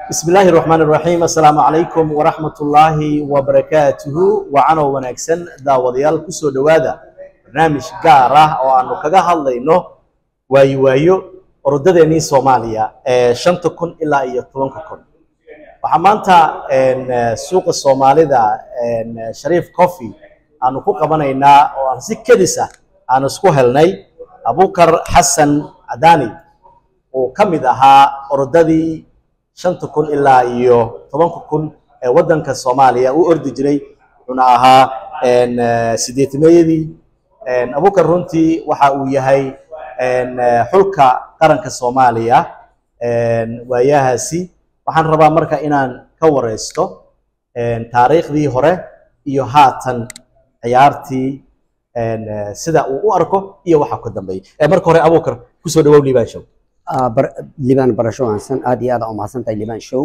bismi illaahi raxmaan iraxiim assalaamu calaykum waraxmat ullaahi wabarakaatuhu wacanoo wanaagsan daawadayaal kusoo dhowaada barnaamij gaar ah oo aanu kaga hadlayno waayo waayo orodadeenii soomaaliya ee shanta kun ilaa iyo tobanka kun waxaa maanta suuqa soomaalida shariif coffee aanu ku qabanaynaa oo aan si kedis ah aanu isku helnay abukar xasan cadaani uu ka mid ahaa orodadii shanta kun ilaa iyo tobanka kun ee waddanka soomaaliya u ordi jiray wuxuuna ahaa sideetimeeyadii abukar runtii waxa uu yahay xulka qaranka soomaaliya waayahaasi waxaan rabaa marka inaan ka wareysto taariikhdii hore iyo haatan ciyaartii sida uu u arko iyo waxa ka dambeeya marka hore abukar kusoo dhawow liibaan show liibaan barasho waansan aad iyo aad aa umahadsan tahay liibaan show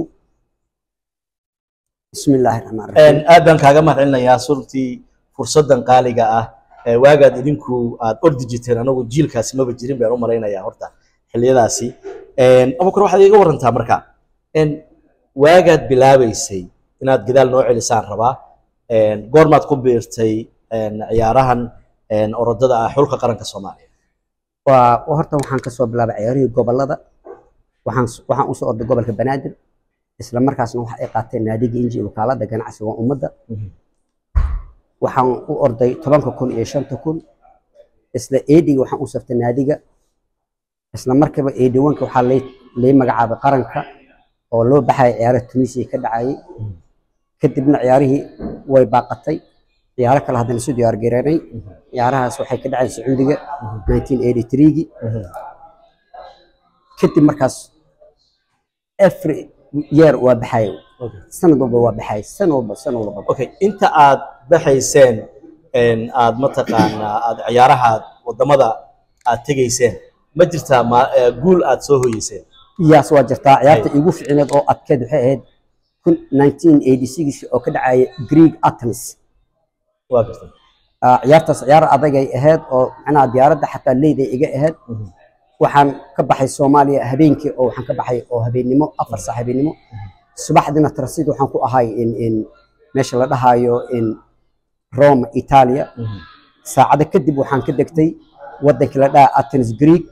bismi illaahi raxmaan raxiim aad baan kaaga mahad celinayaa surtii fursaddan qaaliga ah waagaad idinku aad ordi jirteen anagu jiilkaasi maba jirin baan u malaynayaa horta xilliyadaasi abukar waxaad iga warantaa marka waagaad bilaabeysay inaad gadaal noo celisaan rabaa goormaad ku biirtay ciyaarahan orodada ah xulka qaranka soomaaliya waa horta waxaan kasoo bilaabay ciyaarihii gobolada waxaan waxaan usoo orday gobolka banaadir isla markaasna waxa ay qaateen naadiga inji wakaalada ganacsiga ummadda waxaan u orday tobanka kun iyo shanta kun isla eediga waxaan u saftay naadiga isla markiiba eediwanka waxaa lay magacaabay qaranka oo loo baxaya ciyaaraha tunisia ka dhacayay kadibna ciyaarihii way baaqatay ciyaaro kale haddana isu diyaar gareynay ciyaarahaas waxay ka dhaceen sacuudiga nineteen eighty threegii kadib markaas every year waa baxay sanad walba waa baxay san walba san walba okay inta aad baxayseen aad mataqaanaa aad ciyaaraha wadamada aad tegayseen ma jirtaa ma guul aad soo hoyeyseen iyaas waa jirtaa ciyaarta iigu ficineed oo adkeed waxay ahayd kun nineteen eighty six oo ka dhacaya greek athens waa gartay ciyaartaas ciyaar adagay ahayd oo macnaha diyaaradda xataa leyday iga ahayd waxaan ka baxay soomaaliya habeenkii oo waxaan ka baxay oo habeennimo afar saac habeennimo subaxdina transit waxaan ku ahay in in meesha la dhahayo in rome italia saacado kadib waxaan ka degtay waddankii la dhaha athens greek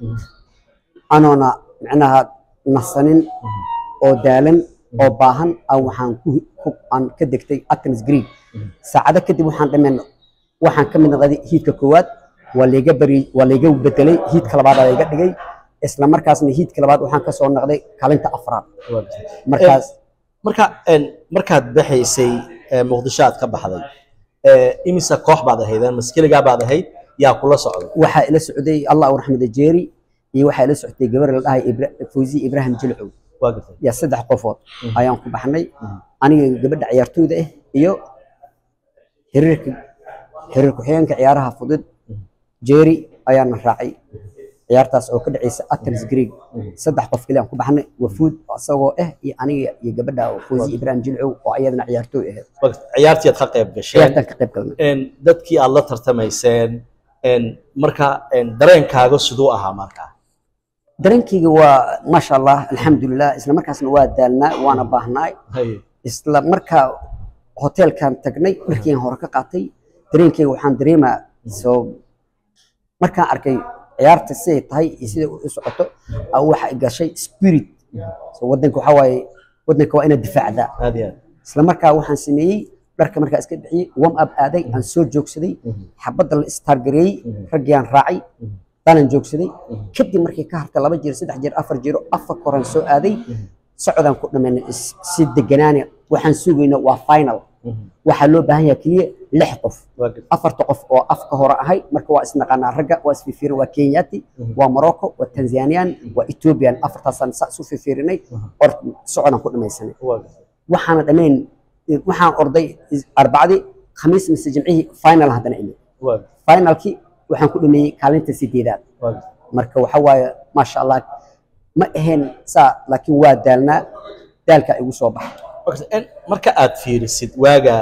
anoona macnaha nasanin oo daalan oo baahan aan waxaan ku aan ka degtay athens greek saacado kadib waxaan dhameen waxaan ka mid noqday hiidka koowaad waa layga bari waa layga bedelay hiidka labaad aa layga dhigay isla markaasna hiidka labaad waxaan kasoo noqday kalinta afraad markaas marka markaad baxaysay muqdisho aad ka baxday imisa koox baad ahaydeen maskeligaa baad ahayd yaa kula socday waxaa ila socday allah u raxmada jeeri iyo waxaa ila socday gabar la dhahay fawzi ibrahim jilcow waa gartay yaa saddex qofood ayaan ku baxnay aniga gabadha ciyaartooyda ah iyo xiriirka xiriir ku-xigeenka ciyaaraha fudud jeeri ayaana raacay ciyaartaas oo ka dhacaysa athens greek saddex qof kale aan ku baxnay wafuud isagoo ah iyo aniga iyo gabadha fawzi ibrahim jilcow oo ayadana ciyaartooy ahayd ciyaartii aad ka qayb gasheen ciyaartaan ka qayb galnay dadkii aad la tartamayseen marka dareenkaaga siduu ahaa markaa dareenkayga waa maasha allah alxamdulilah isla markaasna waa daalnaa waana baahnaay isla markaa hoteelkan tagnay markiin hore ka qaatay dareenkayga waxaan dareemaa soo markaan arkay ciyaarta siday tahay iyo siday u socoto waxa gashay spirit so wadanka waxaa waaye wadanka waa inaad difaacdaa aad iyo aad isla markaa waxaan sameeyey dharka markaa iska bixiyey warm up aaday aan soo joogsaday xabadda la istargareeyey raggii aan raacay danan joogsaday kadib markii ka hartay laba jeer saddex jeer afar jeero afar koran soo aaday socodaan ku dhammaynay si deganaane waxaan sugayna waa final waxaa loo baahan yahay keliya lix qof afarta qof oo afka hore ahay marka waa isnaqaanaa ragga waa isfifirin waa kenyati waa morocco waa tanzanian waa ethiopian afartaasaan saa isu fifirinay or socodaan ku dhamaysanay waxaana dhammayn waxaan orday arbacdii khamiis mise jimcihii final haddana imid finalkii waxaan ku dhameeyey kaalinta sideedaad marka waxa waaye maasha allah ma ahayn saa laakiin waa daalnaa daalka igu soo baxay marka aad fiirisid waaga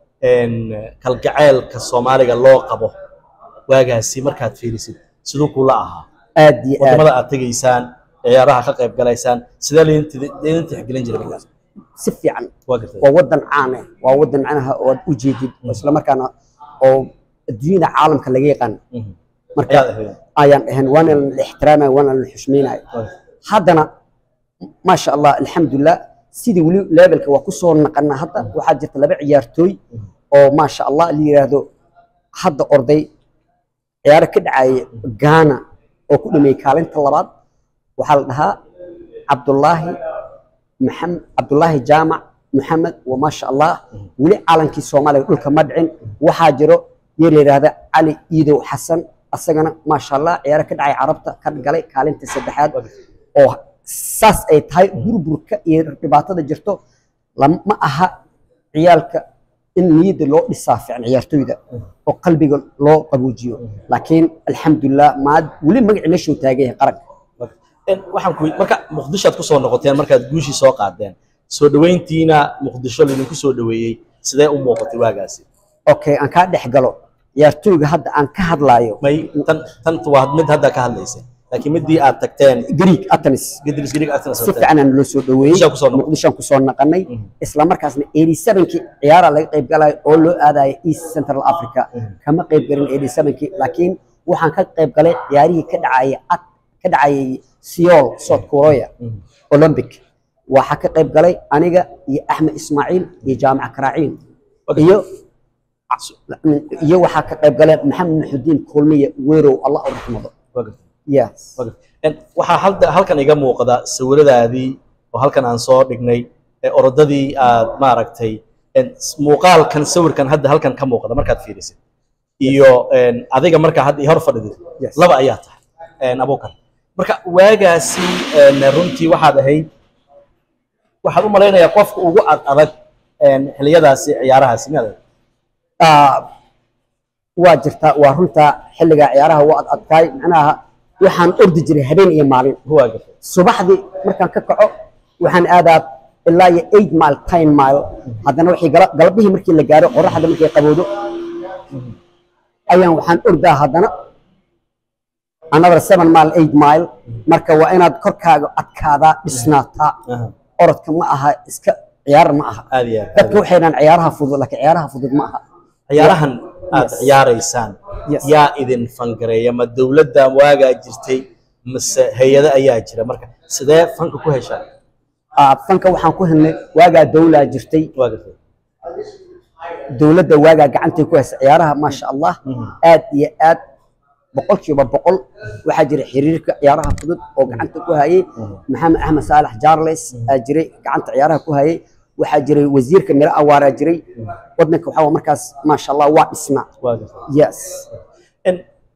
kalgaceylka soomaaliga loo qabo waagaasi markaad fiirisid siduu kula ahaa aad iyo aad wadamada aad tegaysaan ciyaaraha ka qayb galaysaan sidee laydin tixgelin jiray markaas si fiican waa gartay waa wadan caan ah waa wadan macnaha oo aad u jeedid oo isla markaana oo adduunyada caalamka laga yaqaan Mhm. marka ayaad ahayd ayaan ahayn waana la ixtiraamaya waana la xushmeynaya Waa gartay. haddana maasha allah alxamdulilah sidii weli levelka waa kusoo naqana hadda waxaa jirta laba ciyaartooy oo maasha allah la yiraahdo hadda orday ciyaaro ka dhacaya gaana oo ku dhameeyey kaalinta labaad waxaa la dhahaa cabdullaahi maxamed cabdullaahi jaamac maxamed wa maasha allah weli calankii soomaaliya dhulka ma dhicin waxaa jiro yar la yidhaahda cali iidow xasan asagana maasha allah ciyaaro ka dhacay carabta ka galay kaalinta saddexaad oo saas ay tahay burburka iyo dhibaatada jirto lam- ma aha ciyaalka in niyadda loo dhisaa fiican ciyaartooyda oo qalbiga loo qaboojiyo laakiin alxamdulilah maad weli magacii meeshuu taagan yahay qaranka En waxaan ku marka muqdisho aad ku soo noqoteen markaad guushii soo qaadeen soo dhaweyntiina muqdisho laydinku soo dhaweeyey sidee u muuqatay waagaasi okay aan kaa dhex galo ciyaartooyga hadda aan ka hadlaayo may tan tan waa mid hadda ka hadlaysay laakiin midii aad tagteen greek atenis gedris grig aad si fiican aan loo soo dhaweeyey Muqdishoaan kusoo noqon. muqdishoan kusoo naqanay Mhm. isla markaasna 87kii ciyaara laga qayb galayo oo loo aadayo east central africa kama qayb galin 87kii laakiin waxaan ka qayb galay ciyaarihii ka dhacayay ad ka dhacayay Seoul South Korea Olympic waxaa ka qayb galay aniga iyo Axmed Ismaaciil iyo Jaamac Karaaciin Okay. iyo iyo waxaa ka qayb galay Maxamed Muxudiin Kulmiye Weerow Allah u raxmado yes waxaa halda- halkan iga muuqda sawiradaadii oo halkan aan soo dhignay ee orodadii aad maaragtay en, s- muuqaalkan sawirkan hadda halkan ka muuqda markaad fiirisid iyo en, adiga markaa hadda i hor fadhidid Yes. laba ayaa tahay en, abuukar marka waagaasi en, runtii waxaad ahayd waxaad u malaynayaa qofka ugu ad adag en, xiliyadaasi ciyaarahaasi miyaad ahayd? Ah, waa jirtaa waa runtaa xilliga ciyaaraha waa ad adkaay macnaha waxaan ordi jiray habeen iyo maalin Huwa gartay. subaxdii markaan ka kaco waxaan aadaa ilaa iyo eight mile ten mile haddana wixii gala- galabihii markii la gaaro qoraxda markay qabowdo ayaan waxaan ordaa haddana another seven mile eight mile marka waa inaad korkaaga adkaadaa dhisnaataa Aha, orodka ma aha iska ciyaar ma aha aad iyo aad, aad dadka waxay dhahaan ciyaaraha fudud laakiin ciyaaraha fudud ma aha ciyaarahan aad Yes. ciyaaraysaan Yes. yaa idin fangareeya ma dowladda waagaa jirtay mise hay-ado ayaa jira marka sidee fanka ku heshaan Ah, fanka waxaan ku helnay waagaa dawlaa jirtay waa gartay dowladda waagaa gacantay ku haysa ciyaaraha maasha allah aad iyo aad boqolkiiba boqol waxaa jira xiriirka ciyaaraha fudud oo gacanta ku hayay maxamed axmed saalax jarles aa jiray gacanta ciyaaraha ku hayay waxaa jiray wasiirka miro awaaraa jiray wadanka waxaa markaas maasha allah waa dhisnaa waa gartay yes En,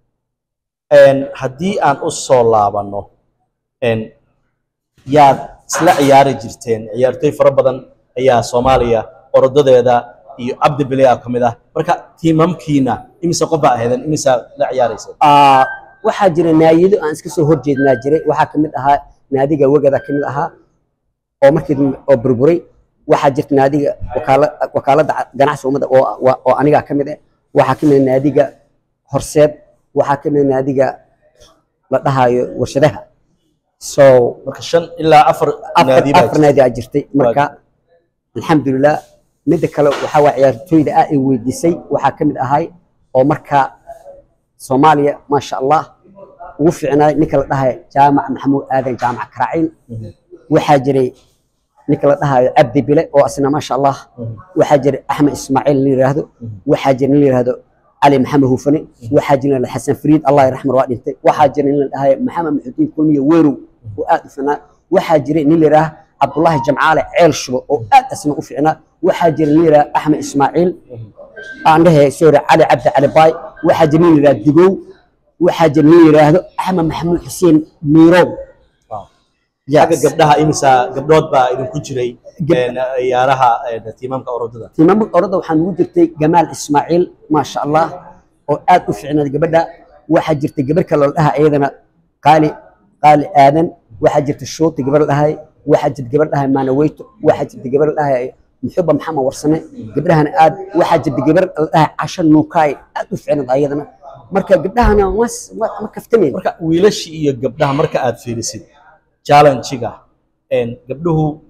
en, haddii aan u soo laabanno en, yaad isla ciyaari jirteen ciyaartooy fara badan ayaa soomaaliya orodadeeda iyo cabdi bilea ka mid ah marka tiimamkiina imise qof baa ahaydeen imisaa la ciyaarayseen Ah, waxaa jira naadiyado aan iska soo horjeednaa jiray waxaa ka mid ahaa naadiga wegada ka mid ahaa oo markii dambe oo burburay waxaa jirta naadiga wakaala- wakaaladda ganacsiga ummadda oo waa- oo anigaa ka mid ah waxaa ka mid ah naadiga horseed waxaa ka mid ah naadiga la dhahayo warshadaha so marka shan ilaa afar afar naadi baa afar jirta. naadi aa jirtay marka alxamdulilah midda kale waxaa waa ciyaartooyda ah ay weydiisay waxaa ka mid ahay oo marka soomaaliya maasha allah ugu fiicnaay ninka la dhahayo jaamac maxamuud aadan jaamac karaaciin waxaa jiray ninka la dhahayo cabdi bile oo asna maasha allah waxaa jiray axmed ismaaciil la yiraahdo waxaa jira nin la yiraahdo cali maxamed hufane waxaa jira nin la xasan fariid allah yarxamar waa dhintay waxaa jira nin la dhahayo maxamed maxudiin kulmiye weerow oo aad u fiicnaa waxaa jiray nin la yiraahdo cabdullaahi jamcaale ceel shubo oo aad asna u fiicnaa waxaa jira nin la yiraahdo axmed ismaaciil aan dhahay sorry cali cabdi cali baay waxaa jira nin la yiraahdo digow waxaa jira nin la yiraahdo axmed maxamuud xuseen miirow Wow. Yes. xagga gabdhaha imisa gabdhood baa idinku jiray Gab- en, ciyaaraha en, tiimamka orodada timaamad orada waxaa nugu jirtay gamaal ismaaciil maasha allah oo aad u fiicnaad gabadha waxaa jirtay gabar kale oo la dhaha iyadana qaali qaali aadan waxaa jirta shooti gabar la dhahay waxaa jirta gabar la dhahay maanaweyto waxaa jirta gabar la dhahay muxuba maxamed warsame gabdhahana aad waxaa jirta gabar la dhahay casha nuukaay aad u fiicnaad ayadana marka gabdhahana mas ma ma kaftameen marka wiilashii iyo gabdhaha marka aad fiirisid challenge-ga en, gabdhuhu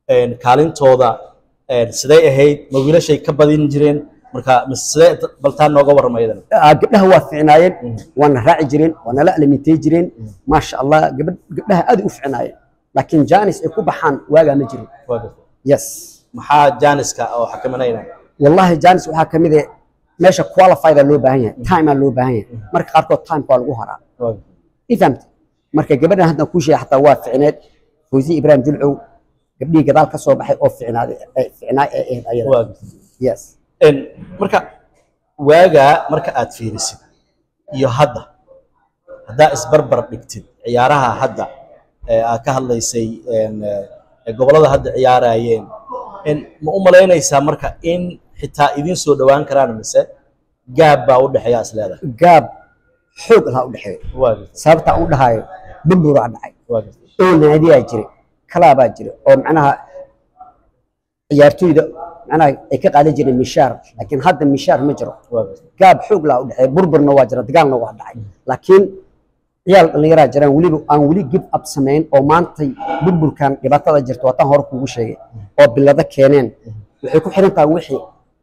een, kaalintooda een, sidee ahayd ma wiilashay ka badin jireen marka mise sidee baltaan nooga warrama iyadana Ah, gabdhaha waa ficnaayeen waana raaci jireen waana la alimitay jireen maasha allah gabadh gabdhaha aad u ficnaayeen laakiin janis ay ku baxaan waagaa ma jirin waa gartay yes maxaa jaaniska oo xakamanayna wallahi janis waxaa ka mid ah meesha qualified loo baahan yahay time aa loo baahan yahay marka qaarkood time waa lagu haraa waa gartay i fahamta marka gabadhan hadda kuu sheegay xataa waa ficneed fawzi ibraahim julcow gabdhihii gadaal ka soo baxay oo ficnaaday ee ficnaay ee ahayd ayada waa gartay yes Een, marka waagaa marka aad fiirisid iyo hadda haddaa isbarbar dhigtid ciyaaraha hadda ee aad ka hadlaysay een, ee gobollada hadda ciyaarayeen een, ma u malaynaysaa marka in xitaa idiin soo dhowaan karaan mise gaab baa u dhexeeya is leedahay gaab xoog lahaa u dhexeeya waa gartay sababta aan u dhahayo bamburaa dhacay waa gartay oo naadiyaa jiray kalaabaa jira oo macnaha ciyaartoyda macnaha ay ka qaadan jireen mishaar laakiin hadda mishaar ma jiro waa gartay gaab xoog laa u dhexeeya burburna waa jira dagaalna waa dhacay laakiin ciyaal dhallinyaraa jiraan weliba aan weli give up samayn oo maantay burburkan dhibaatada jirta waataan hore kuugu sheegay oo bilado keeneen waxay ku xiran tahay wixii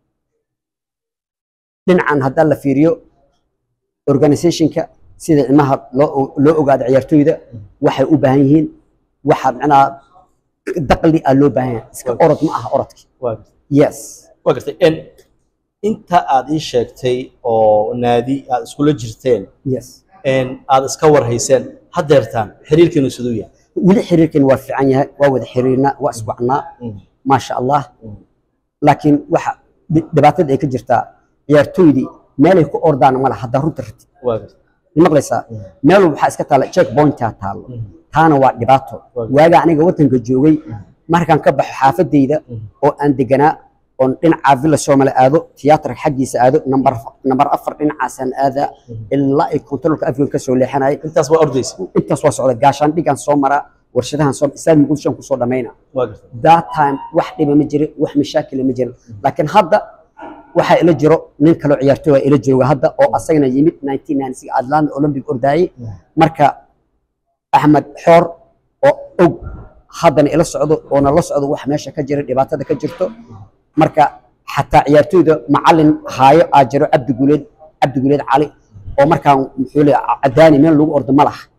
dhinacan haddaan la fiiriyo organizationka sida ilmaha loo loo ogaado ciyaartoyda waxay u baahan yihiin waxa macnaha daqli ah loo baahan yahay iska orod ma aha orodki waa gartay yes waa gartay een, inta aad ii sheegtay oo naadi aad iskula jirteen yes een, aad iska warhayseen haddeertaan xiriirkiinu siduu yahay weli xiriirkan waa fiican yahay waa wada xiriirnaa waa iswacnaa Mm. maasha allah Mm. laakiin waxa dhi- dhibaatada ay ka jirtaa ciyaartoydii meelay ku ordaan ma laha haddaa runta ratid waa gartay ma maqlaysaa meel waxaa iska taalla check pointaa taallo Mm. taana waa dhibaato Waa- waaga aniga wadanka joogay markaan ka baxo xaafadayda oo aan deganaa oon dhinacaa villa soomali aado tiyaatarka xaggiisa aado nambar nambar afar dhinacaasaan aadaa ilaa ay kontaroolka afrika ka soo leexanaya intaas waa ordaysa intaas waa socda gaashaan dhigaan soo maraa warshadahan soo islaami gudshaan kusoo dhammayna waa gartay that time wax dhiba ma jirin wax mashaakila ma jirin laakiin hadda waxaa ila jiro nin kaloo ciyaartooy ila jooga hadda oo asagana yimid 1996 atlanta olympic ordaayey marka axmed xoor oo og haddana ila socdo oona la socdo wax meesha ka jira dhibaatada ka jirto marka xataa ciyaartooyda macalin haayo aa jiro cabdi guuleed cabdi guuleed cali oo markaan muxuu leeyahay cadaani meel lagu ordo ma laha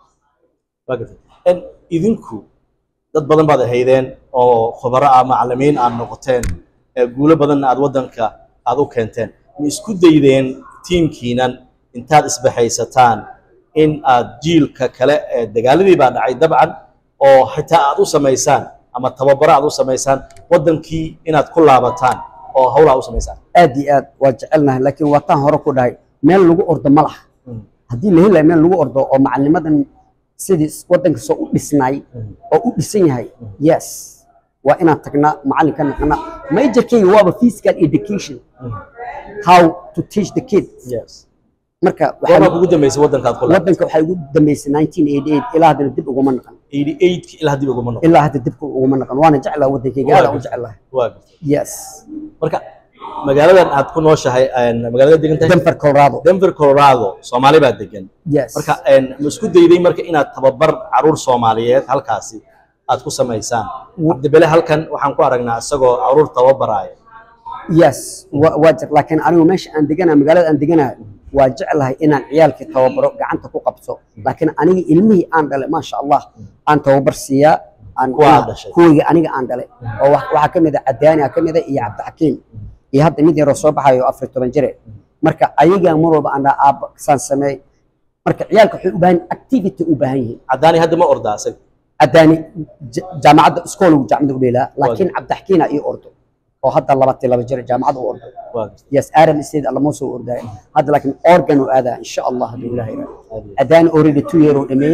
waa gartay En idinku dad badan baad ahaydeen oo khubaro ah macallimiin aad noqoteen ee guulo badanna aad waddanka aad u keenteen ma isku daydeen tiimkiinan intaad isbaxaysataan in aad jiilka kale ee dagaaladii baa dhacay dabcan oo xitaa aad u samaysaan ama tababaro aad u samaysaan waddankii inaad ku laabataan oo hawlaa u samaysaan aad iyo aad waa jecelnahay laakiin waataan hore ku dhahay meel lagu ordo ma laha haddii la helayo meel lagu ordo oo macalinimadan sidii waddanka soo u dhisnaay oo u dhisan yahay yes waa inaan tagnaa macallin ka naqnaa majorkeyga waaba physical education how to teach the kids yes marka goormaa waxaa kugu dambeysay waddankaad ku laabatay waddanka waxay ugu dambeysay 1988 ilaa haddana dib uguma naqan 88 ilaa dib uguma noqon ilaa hadda dib uguma naqan waana jeclaa waddankeyga aad aan u jeclahay waa gartay yes marka magaaladan aad ku nooshahay een, magaalada degan tahay denver colorado denver colorado soomaali baa degan yes marka een, ma isku dayday marka inaad tababar caruur soomaaliyeed halkaasi aad ku samaysaan cabdibele halkan waxaan ku aragnaa isagoo caruur tababaraayo yes wa- waa jir laakiin anigu meesha aan deganahay magaalada aan deganahay waa jeclahay inaan ciyaalkii tababaro gacanta ku qabto laakiin aniga ilmihii aan dhalay maasha allah aan tababar siiyaa aan Kuwa aad dhashay. kuwayga aniga aan dhalay oo wax- waxaa ka mid a cadaani aa ka mid a iyo cabdixakiim iyo hadda mid yaroo soo baxayo afar iyo toban jire marka ayagaa mar walba aan dhaha aabba saan sameey marka ciyaalka waxay u baahan activity u baahan yihiin cadaani hadda ma ordaa isaga cadaani j- jaamacadda iskoolgu jaamacadda u dheelaa laakiin cabdixakiina ii ordo oo hadda labati laba jir jaamacadda u ordo waa gartay yes Adam State lama soo ordaayo hadda laakiin organ uu aadaa insha Allah hadii ilaahay raaco Aad iyo adaan already two year uu dhameeyay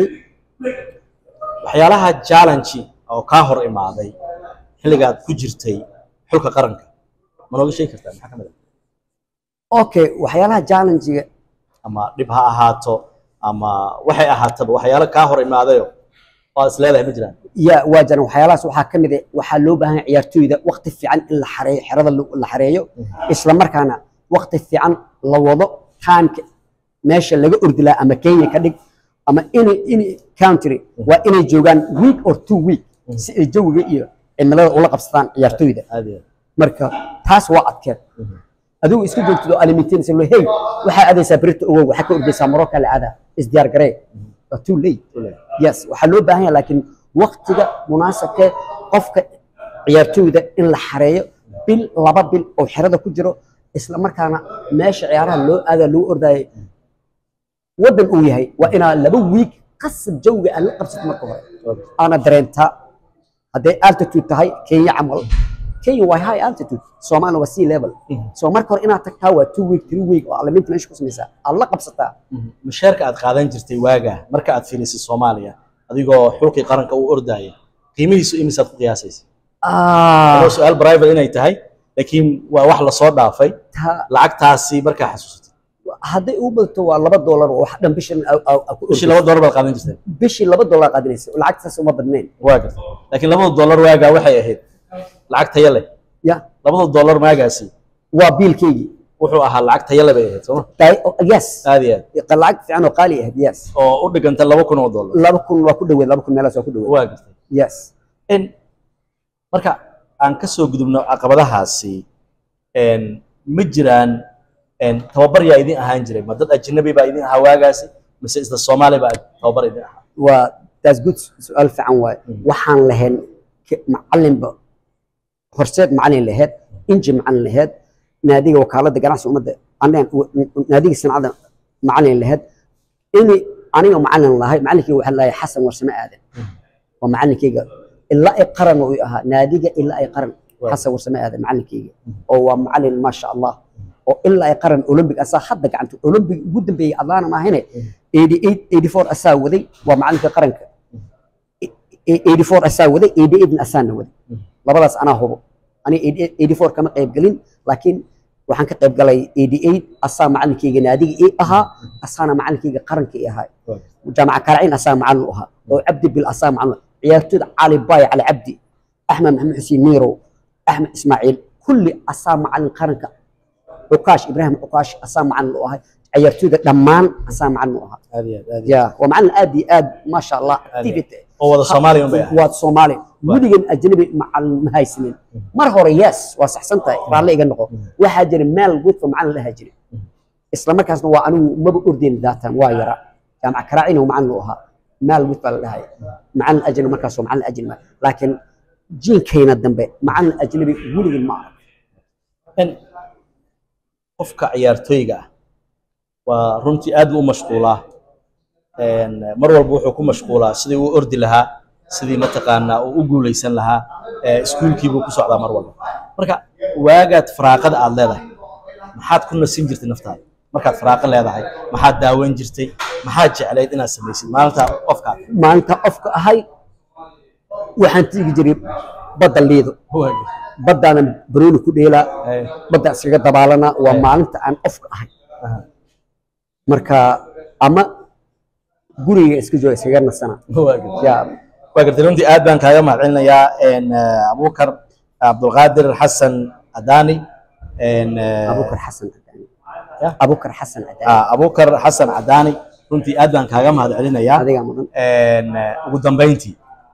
waxyaalaha challenge oo kaa hor imaaday xilligaad ku jirtay xulka qaranka ma nooga sheegi kartaa maxaa ka mid ah okay waxyaalaha challenge ama dhib ha ahaato ama waxay ahaataba waxyaalo kaa hor imaadayo oo aad is leedahay ma jiraan ya waa jiran waxyaalahaas waxaa ka mid ah waxaa loo baahan yahay ciyaartoyda waqti fiican in la xareeyo xerada la la xareeyo isla markaana waqti fiican la wado taanka meesha laga ordilaa ama Kenya ka dhig ama any any country waa inay joogaan week or two week si ay jawiga iyo cimilada ula qabsadaan ciyaartooyda aad iyo marka taas waa adkeed adigu isku joogtid oo alimintinaysa lo hey waxaa aadaysaa berita ogow waxaa ka ordaysaa marocca la aadaa isdiyaar garee waa too late yes waxaa loo baahan yahay laakiin waqtiga munaasabkee qofka ciyaartooyda in la xareeyo bil laba bil oo xerada ku jiro isla markaana meesha ciyaaraha loo aadaa lagu ordayay waddan uu yahay waa inaa laba wiig qasab jawga aan la qabsato marka hore aana dareentaa hadday altitude tahay kenya camal kenya waa high altitude soomaalina waa sea level so marka hore inaad tagtaa waa two week three week oo alaminta meesha ku samaysaa aad la qabsataa mushaarka aad qaadan jirtay waaga marka aad fiilisay soomaaliya adigoo xulkii qaranka u ordaya qiimihiisu imisaad ku qiyaasaysa Ah, Waa su-aal private inay tahay laakiin waa wax lasoo dhaafay ta- lacagtaasi markaa xasuusatay hadday ugu badato waa laba doolar oo wax dhan bishan a- a- a ku bishii ordayso. laba dollar baad qaadan jirteen bishii laba doolar qaadanaysa oo lacagtaas uma badnayn waa gartay laakiin labada dollar waagaa waxay ahayd lacag tayo leh ya labada dollar maagaasi waa biilkeygii wuxuu ahaa lacag tayo leh bay ahayd sooma Tahay- oh, yes aad iyo aad lacag fiican oo qaali ahayd yes oo u dhiganta laba kun oo dollar laba kun waa ku dhaweed laba kun meelaas waa ku dhaweed waa gartay yes in marka aan ka soo gudubno caqabadahaasi een, ma jiraan een, tababar yaa idin ahaan jiray ma dad ajnabi baa idin ahaa waagaasi mise isla soomaali baa tababar idin ahaa waa taas good su-aal fiican waaye waxaan lahayn ke- macalinba horseed macalin laheyd inji macalin laheyd naadiga wakaalada ganacsiga ummadda aneen naadiga sanacada macalin laheyd ini aniga macalin lahay macalinkeyga waxaa lahay xasan warsame aadan waa macalinkeyga ilaa ay qaran uu ahaa naadiga ilaa ay qaran Waaw. xasan warsame aadan macalinkeyga oo waa macalin maasha allah oo ilaa ay qaran olympic asaa hadda gacanta olympic ugu dambeeyey adlaana maahine 88 84 asaa waday waa macalinka qaranka 84 asaa waday 88 asaana waday labadaas anaa hubo ani 84 kama qayb gelin laakiin waxaan ka qayb galay 88 asaa macalinkeyga naadiga ii ahaa asaana macalinkeyga qaranka ii ahaa jaamaca karacin asaa macalin u ahaa oo cabdi bil asaa macalin ciyaartooyda cali baay cali cabdi axmed maxamed xuseen miirow axmed ismaaciil kulli asaa macalin qaranka cukaash ibraahim cukaash asaa macalin u ahay ciyaartooyda dhammaan asaa macalin u ahaa aad iyo aad aad iyo ya waa macalin aad iyo aad maasha allah Aad iyo aad. activity oo wada soomaaliya un bay ahayd waad soomaali weligan ajnabi macalin ma haysanin mar hore yes waa saxsan tahay raalle iga noqo waxaa jira meel wudfa macalin lahaa jira isla markaasna waa anigu maba ordayn daatan waa yara jaamac karaacina macalin u ahaa meel wud baa la dhahaya macalin ajnabi markaas waa macalin ajnabi laakiin jiinkayna dambe macalin ajnabi weligan ma arag in qofka ciyaartooyga ah waa runtii aad buu u mashquulaa Een, mar walba wuxuu ku mashquulaa sidii uu ordi lahaa sidii mataqaanaa uu u guuleysan lahaa ee, iskuulkiibuu ku socdaa mar walba marka waagaad faraaqada aad leedahay maxaad ku nasin jirtay naftaada markaad faraaqo leedahay maxaad daaweyn jirtay maxaad jeclayd inaad samaysid maalintaa qofkaad maalinta qofka ahay waxaan tigi jiray badda liido baddaana barooni ku dheelaa badda iskaga dabaalana waa Eh. maalinta aan qofka ahay Aha. marka ama guriga iska jooga iskaga nasana ya waa gartay runtii aad baan kaaga mahadcelinayaa een, eh, abuukar cabdulqaadir xasan adaani een, eh, abukar xasan cadaani Ya. abukar xasan cadaani ah, abuukar xasan cadaani runtii aad baan kaaga mahadcelinayaa adigaa mudan Een, eh, ugu dambeyntii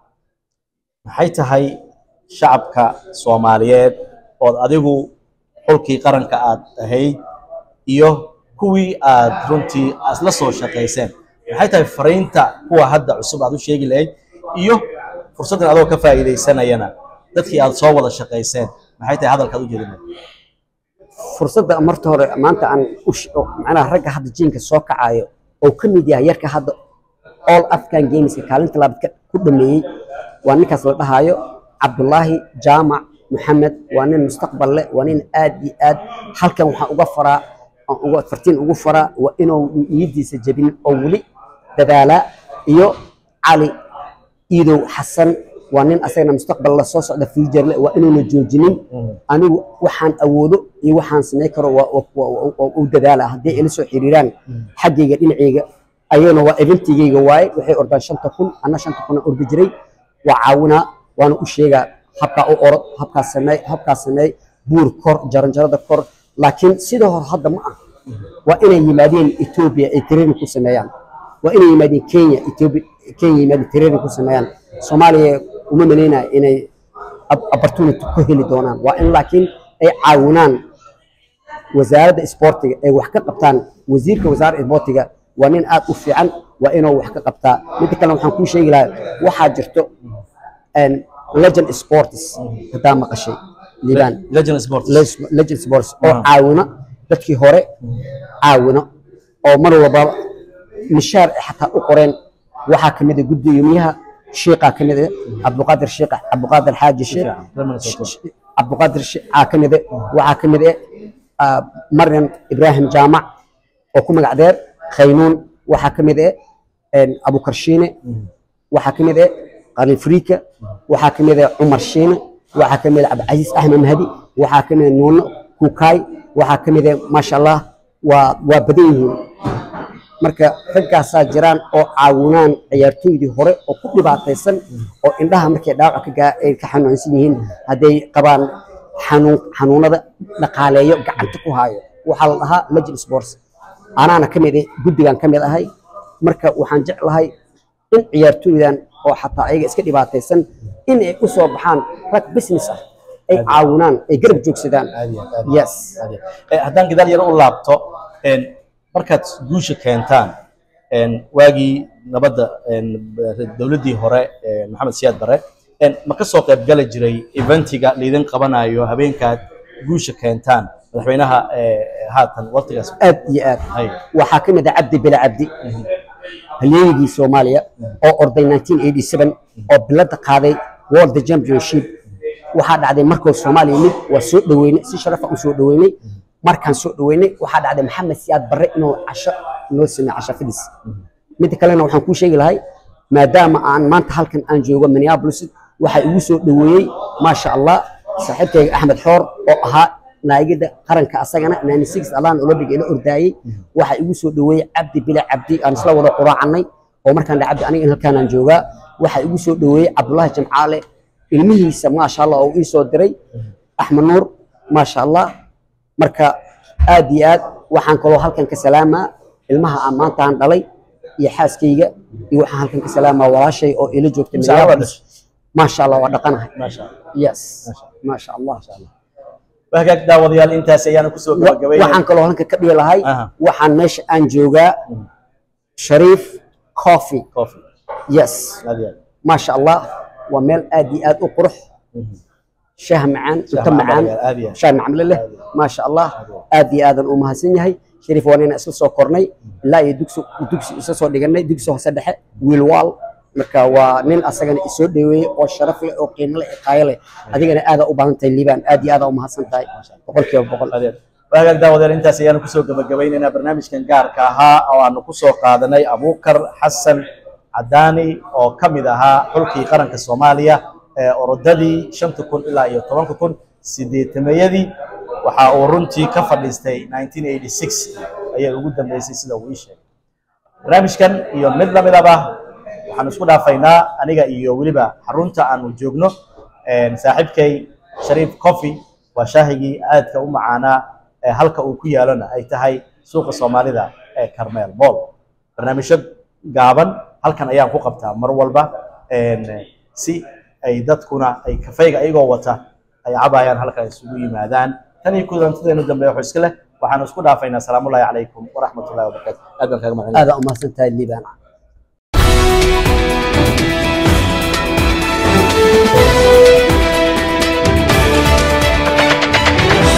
maxay tahay shacabka soomaaliyeed ood adigu xulkii qaranka aad ahayd iyo kuwii aad runtii isla soo shaqayseen maxay tahay fariinta kuwa hadda cusub aad u sheegi lahayd iyo fursaddan adoo ka faa'iidaysanayana dadkii aad soo wada shaqayseen maxay tahay hadalkaad u jeedin lahayd fursadda marta hore maanta aan u sh- oo macnaha ragga hadda jiinka soo kacayo oo ka mid yahay yarka hadda all african gameska kaalinta labaad ka- ku dhameeyey waa ninkaas la dhahayo cabdulaahi jaamac maxamed waa nin mustaqbal leh waa nin aad iyo aad halkan waxaan uga faraa aan uga fartiin ugu faraa waa inuu niyadiisa jebin oo weli dadaalaa iyo cali iidow xasan waa nin asagana mustaqbal la soo socda future leh waa inuuna joojinin anigu waxaan awoodo iyo waxaan samayn karo waa waa- waa- waa u dadaala haddii ila soo xiriiraan xaggayga dhinacayga ayagana waa eventigayga waaye waxay ordaan shanta kun anna shanta kun aan ordi jiray waa caawinaa waana u sheegaa habkaa u orod habkaa sameey habkaa sameey buur kor jaranjarada kor laakiin sidoo hore hadda ma ah waa inay yimaadeen etoobiya ay training ku sameeyaan waa inay yimaadeen kenya etoobiya kenya yimaadeen training ku sameeyaan soomaaliya uma malaynaya inay op- opportunity ku heli doonaan waa in laakiin ay caawinaan wasaaradda isboortiga ay wax ka qabtaan wasiirka wasaaradda isboortiga waa nin aad u fiican waa inuu wax ka qabtaa midda kale waxaan kuu sheegi lahaa waxaa jirto een, legend sports haddaa maqashay liibaan legend sports Les- legend sports oo Ah. caawino dadkii hore caawino oo mar walba mishaar ay xataa u qoreen waxaa ka mid ah gudoomiyaha shiiqaa ka mid ah cabdiqaadir shiiqa cabdiqaadir xaaji shiiq cabdiqaadir shiiqaa ka mid ah waxaa ka mid ah maryam ibraahim jaamac oo ku magac deer khaynuun waxaa ka mid ah abukarshiine waxaa ka mid ah qalin friika waxaa ka mid ah cumar shiine waxaa ka mid ah cabdicasiis axmed mahdi waxaa ka mid ah nuuno kukaay waxaa ka mid ah maasha allah waa waa badan yihiin marka raggaasaa jiraan oo caawinaan ciyaartooydii hore oo ku dhibaataysan oo indhaha markay dhaawac ka gaa- ay ka xanuunsan yihiin hadday qabaan xanuun xanuunada dhaqaaleeyo gacanta ku haayo waxaa la dhahaa legend sports anaana ka mid ah guddigan ka mid ahay marka waxaan jeclahay in ciyaartooydan oo xataa ayaga iska dhibaataysan in ay u soo baxaan rag business ah ay caawinaan ay garab joogsadaan yes Eh, haddaan gadaal yaro u laabto een, markaad guusha keentaan een, waagii nabadda een, dowladdii hore ee maxamed siyaad bare een, ma ka soo qayb gali jiray eventiga laydin qabanayo habeenkaad guusha keentaan madaxweynaha eh, haatan waqtigaas aad iyo aad hay waxaa ka mid ah cabdi bila cabdi halyeeyigii soomaaliya oo orday 1987 oo bilada qaaday world championship waxaa dhacday markuu soomaaliya mid waa soo dhaweynay si sharafa u soo dhaweynay markaan soo dhaweynay waxaa dhacday maxamed siyaad barre inuu casho noo sameeyo casho fidis midda kalena waxaan kuu sheegi lahay maadaama aan maanta halkan aan joogo minneapolis waxaa igu soo dhaweeyey maasha allah saaxiibkayga axmed xoor oo ahaa naagida qaranka asagana 96 allahan olympic ila ordaayey waxaa igu soo dhaweeyey cabdi bila cabdi aan isla wada quraacannay oo markaan dha cabdi aniga halkaanaan joogaa waxaa igu soo dhaweeyey cabdullaahi jamcaale ilmihiisa maasha allah oo ii soo diray axmed nuur maasha allah marka aad iyo aad waxaan kaloo halkan ka salaamaa ilmaha aan maanta aan dhalay iyo xaaskayga iyo waxaan halkan ka salaamaa walaashay oo ila joogta Mise ayaa Minneapolis. maasha allah waa dhaqanahay maasha allah yes maasha allah wahagaag daawadayaal intaas ayaanu kusoo Wa- gabagabaynay waxaan kaloo halkan ka dhihi lahay Aha. waxaan meesha aan joogaa shariif coffee coffee yes aad iyo aad maasha allah waa meel aad iyo aad u qurux shaah macaan cunto macaan macaan baa aad iyo aad. shaah macamle leh maasha allah aad iyo aadan u mahadsan yahay shariif waa nina isla soo kornay ilaa iyo dugsi dugsi isa soo dhiganay dugsi hoose dhexe wiilwaal marka waa nin asagana isoo dhaweeyey oo sharaf leh oo qiimo leh iqaayo leh adigana aadaa u baahan tahay liibaan aad iyo aadaa u mahadsan tahay boqolkiiba boqol adeer wahagaag daawadayaal intaas ayaanu kusoo gabagabaynaynaa barnaamijkan gaarka ahaa oo aanu kusoo qaadanay abuukar xasan cadaani oo ka mid ahaa xulkii qaranka soomaaliya ee orodadii shanta kun ilaa iyo tobanka kun sideetamayadii waxa uu runtii ka fadhiistay 1986 ayay ugu dambeysay sida uu ii sheegay barnaamijkan iyo mid lamidaba waxaan isku dhaafaynaa aniga iyo weliba xarunta aanu joogno een, saaxiibkay shariif coffee waa shaahigii aadka u macaanaa ee halka uu ku yaalona ay tahay suuqa soomaalida ee carmel mall barnaamijyo gaaban halkan ayaan ku qabtaa mar walba een, si ay dadkuna ay kafayga ayagoo wata ay cabayaan halkan isugu yimaadaan tan iyo kulantadeenu dambe waxuu iska leh waxaanu isku dhaafaynaa salaamullaahi calaykum waraxmatullahi wabarakaatu aad baan kaaga mahadcelinayaa aadaa u mahadsan tahay liibaan